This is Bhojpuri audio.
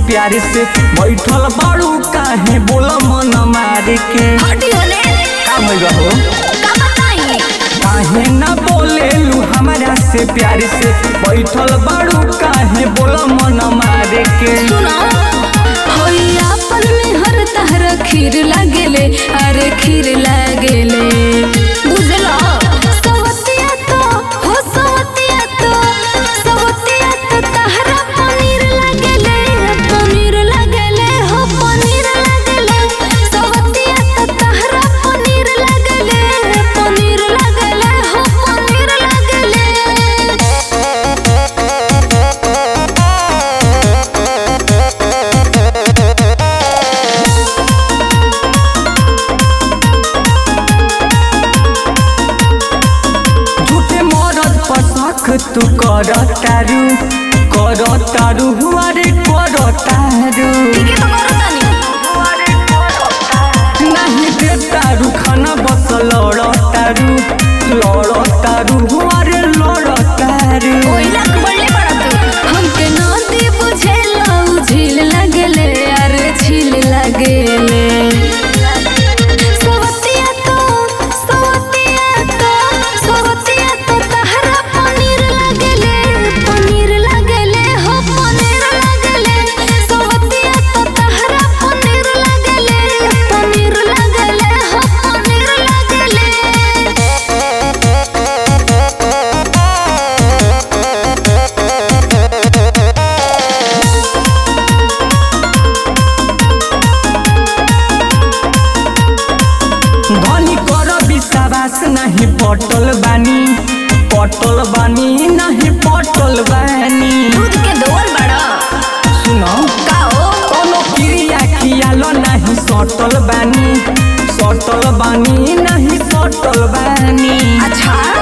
प्यार से बैठल बाड़ू काहे बोला मन मार के हटी होने का भइल हो का बताई काहे ना बोलेलू हमरा से प्यार से बैठल बाड़ू काहे बोला मन मार के सुना होई आपन में हर तहर खीर लागेले अरे खीर लागेले बुझला सवतिया तो हो सवतिया तो सवतिया तो तहरा पनीर लागेले पनीर लागेले हो पनीर लागेले सवतिया तो तहरा पनीर लागेले पनीर लागेले हो पनीर लागेले झूठे मरद पर शक तू कर तारू कर तारू हुआ रे कर तारू ठीक है तो करो तानी नहीं दे तारू खाना बस लड़ तारू लड़ तारू हुआ रे लड़ तारू कोयला बढ़ले पड़ा तू हमके नदी बुझेला उ झील लगले अरे झील लगले सवतिया तो सवतिया तो सवतिया तो तहरा पनीर लगले पनीर लगले हो पनीर लगले सवतिया तो तहरा पनीर लगले पनीर लगले हो पनीर लगले धनी कर विश्वास नहीं पटल बानी पटल बानी नहीं पटल बानी दूध के दोल बड़ा सुनो का हो कोनो क्रिया खियालो नहीं सटल बानी सटल बानी नहीं सटल बानी अच्छा